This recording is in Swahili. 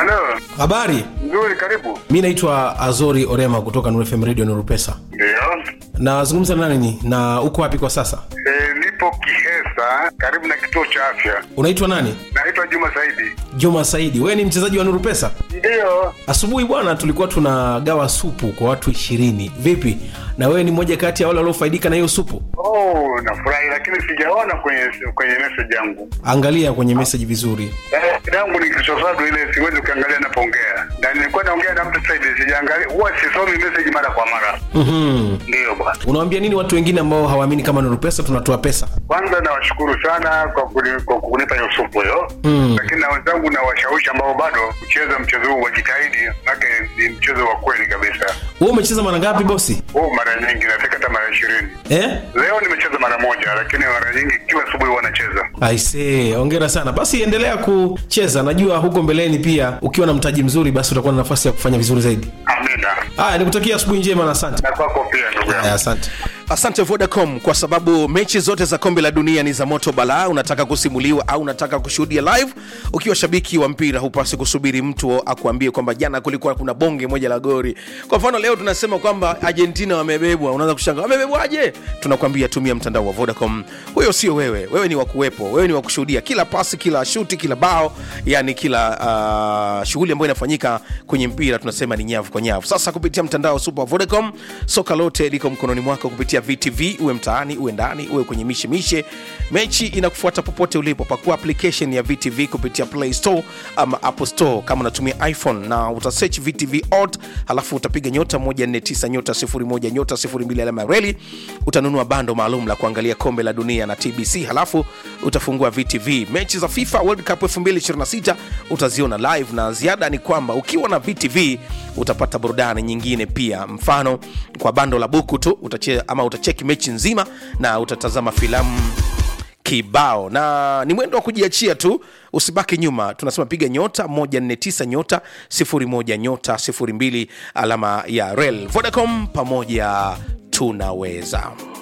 Halo, Habari, nzuri, karibu. mi naitwa Azori Orema kutoka Nuru FM Radio Nuru Pesa. Ndio. Nazungumza na nani na uko wapi kwa sasa? E, nipo Kihesa, karibu na kituo cha afya. Unaitwa nani? Naitwa Juma Saidi. Juma Saidi, wewe ni mchezaji wa Nuru Pesa? Ndio. Asubuhi bwana, tulikuwa tunagawa supu kwa watu ishirini. Vipi, na wewe ni mmoja kati ya wale waliofaidika na hiyo supu? Oh, nafurahi lakini sijaona kwenye kwenye message yangu. Angalia kwenye message vizuri. Eh, yangu ni kisosado ile siwezi kuangalia napoongea. Na nilikuwa naongea na mtu Saidi sijaangalia. Huwa sisomi message mara kwa mara. Mhm. Ndio bwana. Unawaambia nini watu wengine ambao hawaamini kama Nuru Pesa tunatoa pesa? Kwanza nawashukuru sana kwa kuni- kwa kunipa hiyo supu hiyo. Mm. Lakini na wenzangu na washawishi ambao bado kucheza mchezo huu wajitahidi, maana ni mchezo wa kweli kabisa. Wewe umecheza mara ngapi bosi? Huu mara nyingi nafika hata mara ishirini. Eh? Leo nimecheza mara moja, lakini mara nyingi kila asubuhi huwa nacheza. Aisee, hongera sana. Basi endelea kucheza, najua huko mbeleni pia ukiwa na mtaji mzuri, basi utakuwa na nafasi ya kufanya vizuri zaidi. Amina. Haya, nikutakia asubuhi njema na asante. Na kwako pia ndugu yangu. Haya, asante. asante vodacom kwa sababu mechi zote za kombe la dunia ni za moto balaa unataka kusimuliwa au unataka kushuhudia live ukiwa shabiki wa mpira hupasi kusubiri mtu akuambie kwamba jana kulikuwa kuna bonge moja la gori kwa mfano leo tunasema kwamba argentina wamebebwa unaanza kushanga wamebebwaje tunakwambia tumia mtandao wa vodacom huyo sio wewe wewe ni wakuwepo wewe ni wakushuhudia kila pasi kila shuti kila bao yani kila uh, shughuli ambayo inafanyika kwenye mpira tunasema ni nyavu kwa nyavu sasa kupitia mtandao super wa vodacom soka lote liko mkononi mwako kupitia vtv uwe mtaani uwe ndani uwe kwenye mishemishe mechi inakufuata popote ulipo pakua application ya vtv kupitia play store ama apple store kama unatumia iphone na utasearch vtv ot halafu utapiga nyota 149 nyota 01 nyota 02 alama ya reli utanunua bando maalum la kuangalia kombe la dunia na tbc halafu utafungua vtv mechi za fifa world cup 2026 utaziona live na ziada ni kwamba ukiwa na vtv utapata burudani nyingine pia mfano kwa bando la buku tu utache, ama utacheki mechi nzima na utatazama filamu kibao na ni mwendo wa kujiachia tu usibaki nyuma tunasema piga nyota 149 nyota 01 nyota 02 alama ya rel vodacom pamoja tunaweza